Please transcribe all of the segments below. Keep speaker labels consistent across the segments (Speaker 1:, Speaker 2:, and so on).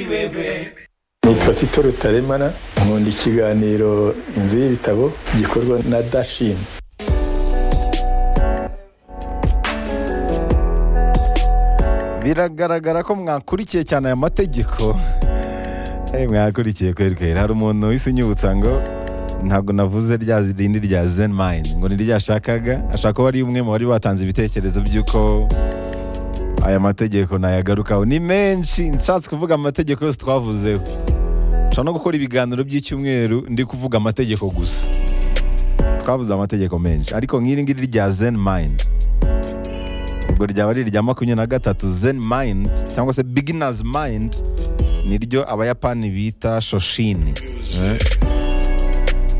Speaker 1: bw'iwebe
Speaker 2: nitwa tito rutaremara nkunda ikiganiro inzu y'ibitabo gikorwa na dashim
Speaker 3: biragaragara ko mwakurikiye cyane aya mategeko Eh, mwakurikiye kweri kweri hari umuntu wese unyibutsa ngo ntabwo navuze rya rindi rya zen mind ngo ni rya ashakaga ashaka ko ari umwe mu bari batanze ibitekerezo by'uko aya mategeko nayagarukaho ni menshi nshatse kuvuga amategeko yose twavuzeho nshobora no gukora ibiganiro by'icyumweru ndi kuvuga amategeko gusa twavuze amategeko menshi ariko nk'iri ngiri rya zen mind ubwo ryaba ari irya makumyabiri na gatatu zen mind cyangwa se beginners mind niryo abayapani bita shoshini Eh.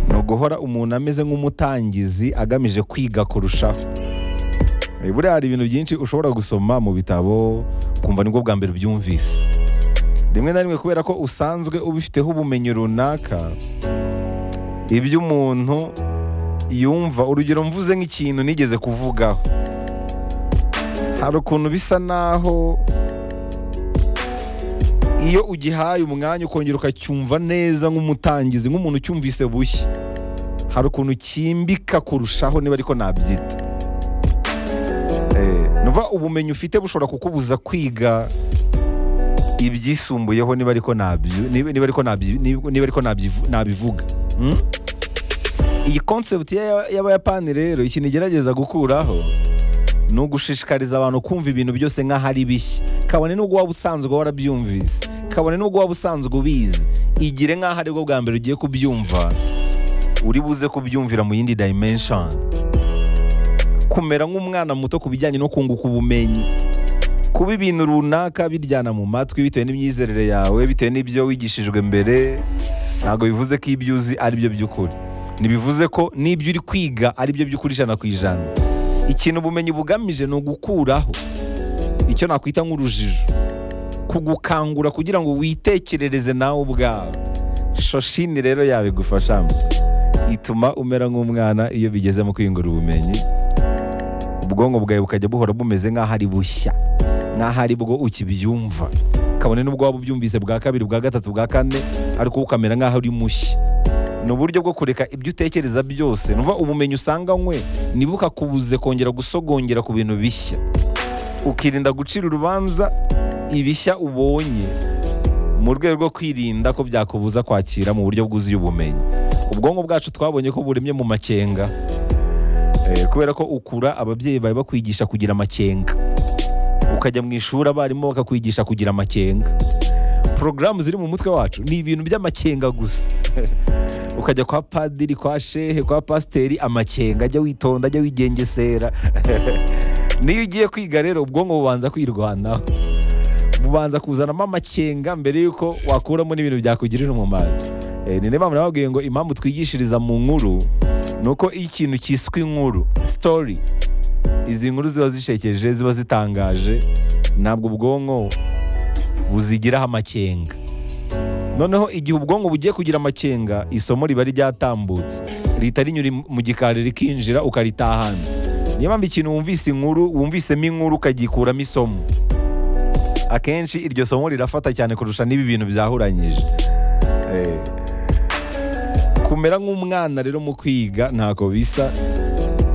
Speaker 3: ni uguhora umuntu ameze nk'umutangizi agamije kwiga kurushaho Eh, buriya hari ibintu byinshi ushobora gusoma mu bitabo ukumva nibwo bwa mbere ubyumvise rimwe na rimwe kubera ko usanzwe ubifiteho ubumenyi runaka iby'umuntu yumva urugero mvuze nk'ikintu nigeze kuvugaho hari ukuntu bisa naho iyo ugihaye umwanya ukongera ukacyumva neza nk'umutangizi nk'umuntu ucyumvise bushya hari ukuntu kimbika kurushaho niba ariko nabyita Eh, numva ubumenyi ufite bushobora kukubuza kwiga ibyisumbuyeho niba ariko nabyo- niba niba ariko nabyi- niba- niba ariko nabyivu- nabivuga Hmm? iyi concept y'aya- y'abayapani rero ikintu igerageza gukuraho ni ugushishikariza abantu kumva ibintu byose nk'aho ari bishya kabone n'ubwo waba usanzwe warabyumvise kabone n'ubwo waba usanzwe ubizi igire nk'aho aribwo bwa mbere ugiye kubyumva uri buze kubyumvira mu yindi dimension kumera nk'umwana muto ku bijyanye no kunguka ubumenyi kuba ibintu runaka biryana mu matwi bitewe n'imyizerere yawe bitewe n'ibyo wigishijwe mbere ntabwo bivuze ko ibyo uzi ari byo by'ukuri ntibivuze ko n'ibyo uri kwiga ari byo by'ukuri ijana ku ijana ikintu ubumenyi bugamije ni ugukuraho icyo nakwita nk'urujijo kugukangura kugira ngo witekerereze nawe ubwawe shoshini rero yabigufashamo ituma umera nk'umwana iyo bigeze mu kwiyungura ubumenyi ubwonko bwawe bukajya buhora bumeze nk'aho ari bushya nk'aho ari bwo ukibyumva kabone n'ubwo waba ubyumvise bwa kabiri bwa gatatu bwa kane ariko wowe ukamera nk'aho uri mushya ni uburyo bwo kureka ibyo utekereza byose nuva ubumenyi usanganywe ntibukakubuze kongera gusogongera ku bintu bishya ukirinda gucira urubanza ibishya ubonye mu rwego rwo kwirinda ko byakubuza kwakira mu buryo bwuzuye ubumenyi ubwonko bwacu twabonye ko buremye mu makenga Eh, kubera ko ukura ababyeyi bawe bakwigisha kugira amakenga ukajya mu ishuri abarimu bakakwigisha kugira amakenga porogaramu ziri mu mutwe wacu ni ibintu by'amakenga gusa ukajya kwa padiri kwa shehe kwa pasiteri amakenga ajya witonda ajya wigengesera niyo ugiye kwiga rero ubwonko bubanza kwirwanaho bubanza kuzanamo amakenga mbere y'uko wakuramo n'ibintu byakugirira umumaro Eh, ni niyo mpamvu nababwiye ngo impamvu twigishiriza mu nkuru ni uko iyo ikintu cyiswe inkuru sitori izi nkuru ziba zishekeje ziba zitangaje ntabwo ubwonko buzigiraho amakenga noneho igihe ubwonko bugiye kugira amakenga isomo riba ryatambutse rihita rinyura mu gikari rikinjira ukaritahana niyo mpamvu ikintu wumvise inkuru wumvisemo inkuru ukagikuramo isomo akenshi iryo somo rirafata cyane kurusha n'ibi bintu byahuranyije Eh, kumera nk'umwana rero mu kwiga ntako bisa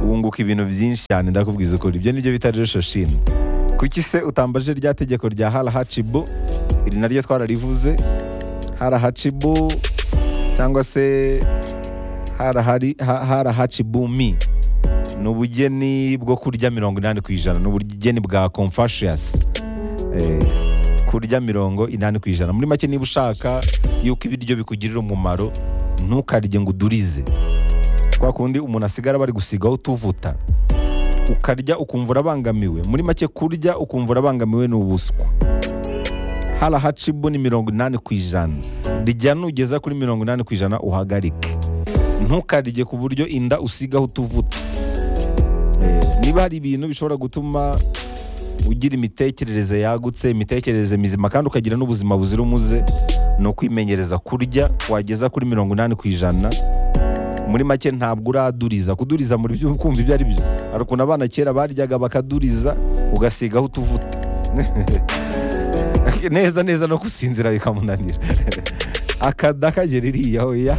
Speaker 3: wunguka ibintu byinshi cyane ndakubwiza ukuri ibyo nibyo bita rero shoshini kuki se utambaje rya tegeko rya harahacibu iri naryo twararivuze harahacibu cyangwa se harahari ha- harahacibu mi ni ubugeni bwo kurya mirongo inani ku ijana ni ubugeni bwa confascious Eh, kurya mirongo inani ku ijana muri make niba ushaka yuko ibiryo bikugirira umumaro ntukarye ngo udurize kwa kundi umuntu asigara bari gusigaho utuvuta ukarya ukumva urabangamiwe muri make kurya ukumva urabangamiwe ni ubuswa harahacibu ni mirongo inani ku ijana rya nugeza kuri mirongo inani ku ijana uhagarike ntukarye ku buryo inda usigaho utuvuta Eh, niba hari ibintu bishobora gutuma ugira imitekerereze yagutse imitekerereze mizima kandi ukagira n'ubuzima buzira umuze ni ukwimenyereza kurya wageza kuri mirongo inani ku ijana muri make ntabwo uraduriza kuduriza muri byo kumva ibyo ari byo hari ukuntu abana kera baryaga bakaduriza ugasigaho utuvuta neza neza no gusinzira bikamunanira akada kagera iriya hoya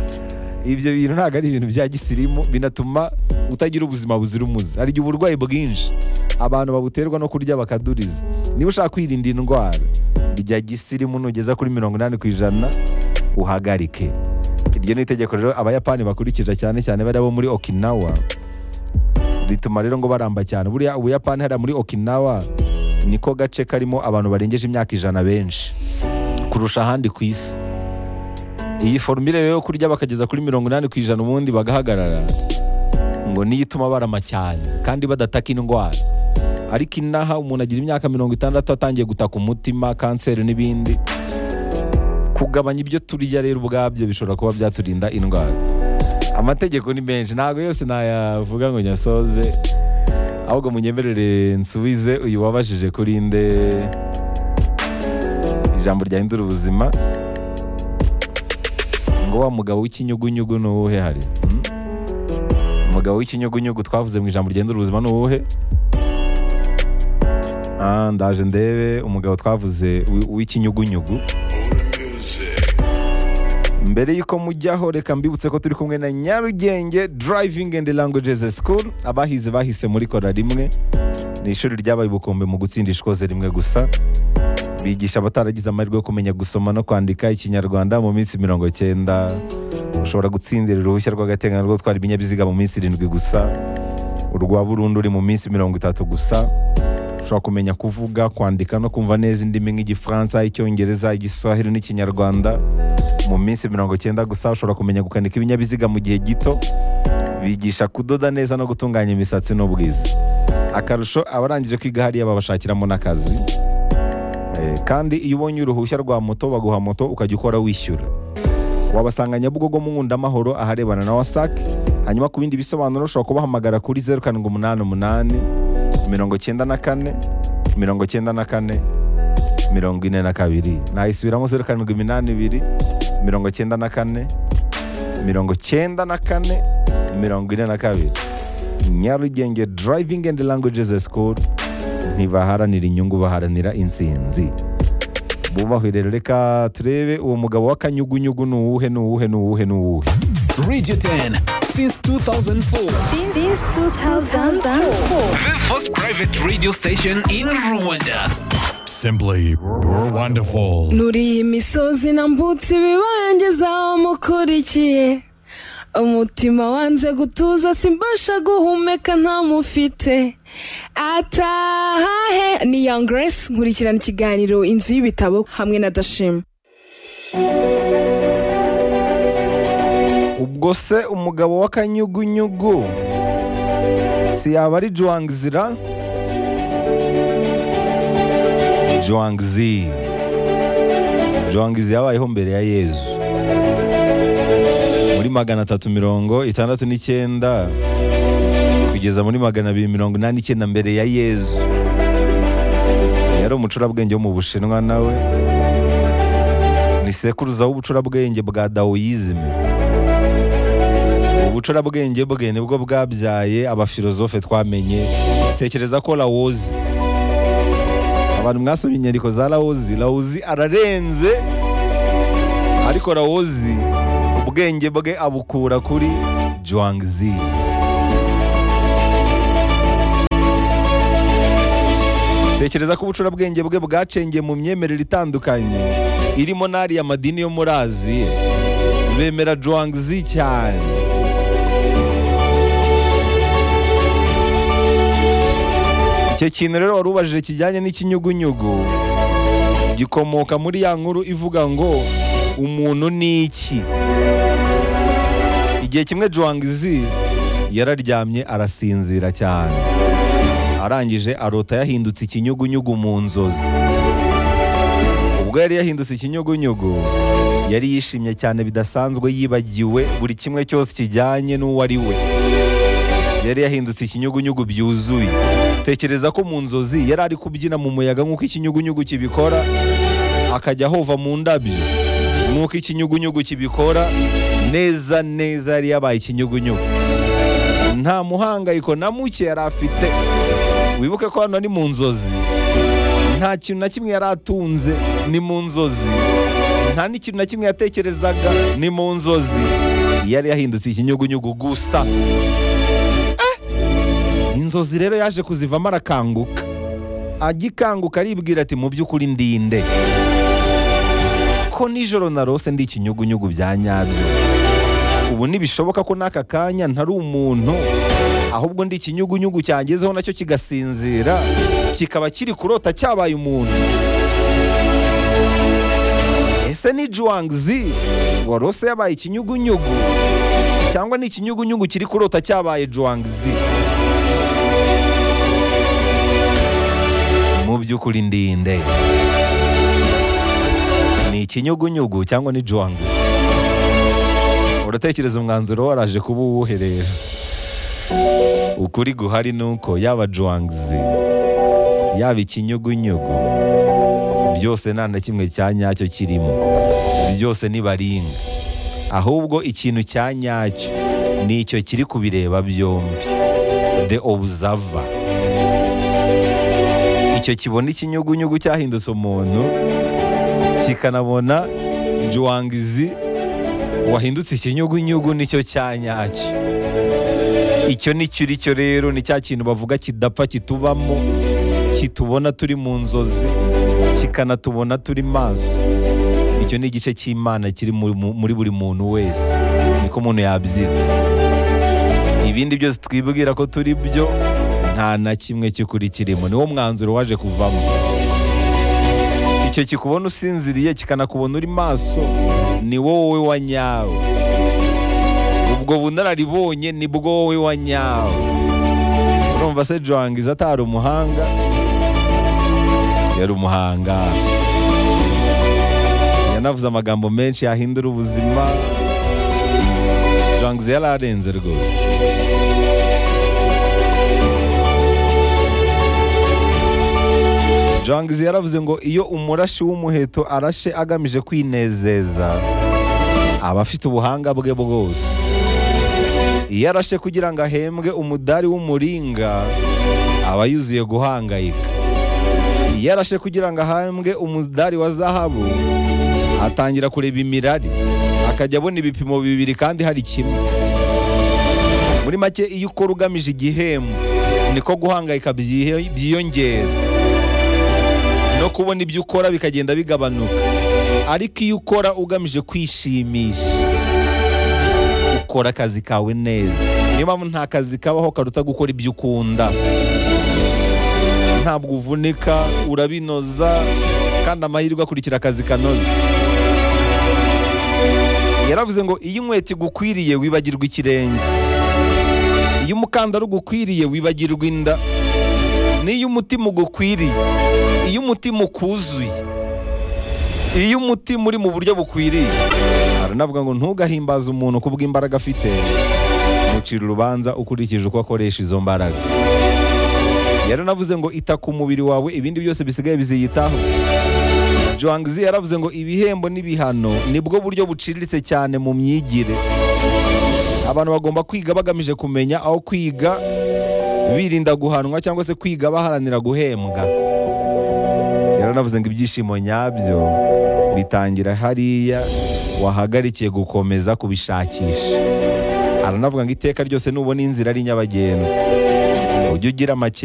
Speaker 3: ibyo bintu ntabwo ari ibintu bya gisirimu binatuma utagira ubuzima buzira umuze hari igihe uburwayi bwinshi abantu babuterwa no kurya bakaduriza niba ushaka kwirinda indwara rya gisirimu nugeza kuri mirongo inani ku ijana uhagarike iryo ni itegeko rero abayapani bakurikiza cyane cyane bari abo muri okinawa rituma rero ngo baramba cyane buriya ubuyapani hariya muri okinawa niko gace karimo abantu barengeje imyaka ijana benshi kurusha ahandi ku isi iyi formire rero yo kurya bakageza kuri mirongo inani ku ijana ubundi bagahagarara ngo niyo ituma barama cyane kandi badataka indwara ariko inaha umuntu agira imyaka mirongo itandatu atangiye gutaka umutima kanseri n'ibindi kugabanya ibyo turya rero ubwabyo bishobora kuba byaturinda indwara amategeko ni menshi ntabwo yose nayavuga ngo nyasoze ahubwo munyemerere nsubize uyu wabajije kuri nde ijambo ryahindura ubuzima ngo wa mugabo w'ikinyugunyugu ni uwuhe hari Hmm? umugabo w'ikinyugunyugu twavuze mu ijambo ryahindura ubuzima ni uwuhe Ah, ndaje ndebe umugabo twavuze wi- w'ikinyugunyugu mbere y'uko mujyaho reka mbibutse ko turi kumwe na nyarugenge driving and languages school abahize bahise muri kora rimwe ni ishuri ryabaye ubukombe mu gutsinda ishikoze rimwe gusa bigisha abataragize amahirwe yo kumenya gusoma no kwandika ikinyarwanda mu minsi mirongo cyenda ushobora gutsindira uruhushya rw'agateganyo rwo gutwara ibinyabiziga mu minsi irindwi gusa urwa burundu uri mu minsi mirongo itatu gusa ushobora kumenya kuvuga kwandika no kumva neza indimi nk'igifaransa icyongereza igiswahili n'ikinyarwanda mu minsi mirongo icyenda gusa ushobora kumenya gukanika ibinyabiziga mu gihe gito bigisha kudoda neza no gutunganya imisatsi n'ubwiza akarusho abarangije kwiga hariya babashakiramo n'akazi Eh, kandi iyo ubonye uruhushya rwa moto baguha moto ukajya ukora wishyura wabasanga nyabugogo mu nkundamahoro aharebana na wasac hanyuma ku bindi bisobanuro ushobora kubahamagara kuri zeru karindwi umunani umunani mirongo icyenda na kane mirongo icyenda na kane mirongo ine na kabiri nayisubiramo zeru karindwi iminani ibiri mirongo icyenda na kane mirongo icyenda na kane mirongo ine na kabiri nyarugenge driving and languages school ntibaharanira inyungu baharanira intsinzi bubahwe rero reka turebe uwo mugabo w'akanyugunyugu ni uwuhe ni uwuhe ni uwuhe ni uwuhe
Speaker 1: Radio 10 since 2004.
Speaker 4: Since 2004.
Speaker 1: The first private radio station in Rwanda.
Speaker 5: Simply wonderful.
Speaker 6: Nuri iyi misozi nambutse ibibangiza mukurikiye umutima wanze gutuza simbasha guhumeka ntamufite atahahe ni young grace nkurikirana ikiganiro inzu y'ibitabo hamwe na dashima
Speaker 3: ubwo se umugabo w'akanyugunyugu si yaba ari juwangzira juwangzi juwangzi yabayeho mbere ya yezu muri magana atatu mirongo itandatu n'icyenda kugeza muri magana abiri mirongo inani n'icyenda mbere ya yezu yari umucurabwenge wo mu bushinwa nawe ni sekuruza w'ubucurabwenge bwa dawoyizme ubucurabwenge bwe nibwo bwabyaye abafilozofe twamenye tekereza ko lawozi abantu mwasomye inyandiko za lawozi lawozi ararenze ariko lawozi ubwenge bwe abukura kuri juwangzi tekereza ko ubucurabwenge bwe bwacengeye mu myemerere itandukanye irimo n'ariya madini yo muri aziya bemera juwangzi cyane icyo kintu rero wari ubajije kijyanye n'ikinyugunyugu gikomoka muri ya nkuru ivuga ngo umuntu ni iki igihe kimwe juwangzi yararyamye arasinzira cyane arangije arota yahindutse ikinyugunyugu mu nzozi ubwo yari yahindutse ikinyugunyugu yari yishimye cyane bidasanzwe yibagiwe buri kimwe cyose kijyanye n'uwo ari we yari yahindutse ikinyugunyugu byuzuye tekereza ko mu nzozi yari ari kubyina mu muyaga nk'uko ikinyugunyugu kibikora akajya ahova mu ndabyo nk'uko ikinyugunyugu kibikora neza neza yari yabaye ikinyugunyugu nta muhangayiko na muke yari afite wibuke ko hano ni mu nzozi nta kintu na kimwe yari atunze ni mu nzozi nta n'ikintu na kimwe yatekerezaga ni mu nzozi yari yahindutse ikinyugunyugu gusa Eh! inzozi rero yaje kuzivamo arakanguka agikanguka aribwira ati mu by'ukuri ndinde ko nijoro narose ndi ikinyugunyugu bya nyabyo ubu ntibishoboka ko n'aka kanya ntari umuntu ahubwo ndi ikinyugunyugu cyangezeho nacyo kigasinzira kikaba kiri kurota cyabaye umuntu ese ni juwangzi warose yabaye ikinyugunyugu cyangwa ni ikinyugunyugu kiri kurota cyabaye juwangzi mu by'ukuri ndinde ni ikinyugunyugu cyangwa ni juwangzi uratekereza umwanzuro waraje kuba uwuhe rero ukuri guhari ni uko yaba juwangzi yaba ikinyugunyugu byose nta na kimwe cya nyacyo kirimo byose ni baringa ahubwo ikintu cya nyacyo ni icyo kiri kubireba byombi the observer icyo kibona ikinyugunyugu cyahindutse umuntu kikanabona juwangizi wahindutse ikinyugunyugu nicyo cya nyacyo icyo nicyo uri cyo rero ni cya kintu bavuga kidapfa kitubamo kitubona turi mu nzozi kikanatubona turi maso icyo ni igice cy'imana kiri muri- mu- muri buri muntu wese niko umuntu yabyita ibindi byose twibwira ko turi byo nta na kimwe cy'ukuri kirimo niwo mwanzuro waje kuvamo icyo kikubona usinziriye kikanakubona uri maso ni wowe wa nyawe ubwo bunararibonye ni bwo wowe wa nyawe urumva se joangiza atari umuhanga yari umuhanga yanavuze amagambo menshi yahindura ubuzima joangiza yari arenze rwose joangiza yaravuze ngo iyo umurashi w'umuheto arashe agamije kwinezeza aba afite ubuhanga bwe bwose iyo arashe kugira ngo ahembwe umudari w'umuringa aba yuzuye guhangayika iyo arashe kugira ngo ahambwe umudari wa zahabu atangira kureba imirari akajya abona ibipimo bibiri kandi hari kimwe muri make iyo ukora ugamije igihembo niko guhangayika byihe- byiyongera no kubona ibyo ukora bikagenda bigabanuka ariko iyo ukora ugamije kwishimisha ukora akazi kawe neza niyo mpamvu nta kazi kabaho karuta gukora ibyo ukunda ntabwo uvunika urabinoza kandi amahirwe akurikira akazi kanoze yaravuze ngo iyo inkweto igukwiriye wibagirwa ikirenge iyo umukandara ugukwiriye wibagirwa inda n'iyo umutima ugukwiriye iyo umutima ukuzuye iyo umutima uri mu buryo bukwiriye aranavuga ngo ntugahimbaze umuntu kubw'imbaraga afite mucira urubanza ukurikije uko akoresha izo mbaraga yaranavuze ngo ita ku mubiri wawe ibindi byose bisigaye biziyitaho joangizi yaravuze ngo ibihembo n'ibihano nibwo buryo buciriritse cyane mu myigire abantu bagomba kwiga bagamije kumenya aho kwiga birinda guhanwa cyangwa se kwiga baharanira guhembwa yaranavuze ngo ibyishimo nyabyo bitangira hariya wahagarikiye gukomeza kubishakisha aranavuga ngo iteka ryose nubona inzira ari nyabagendwa ujye ugira make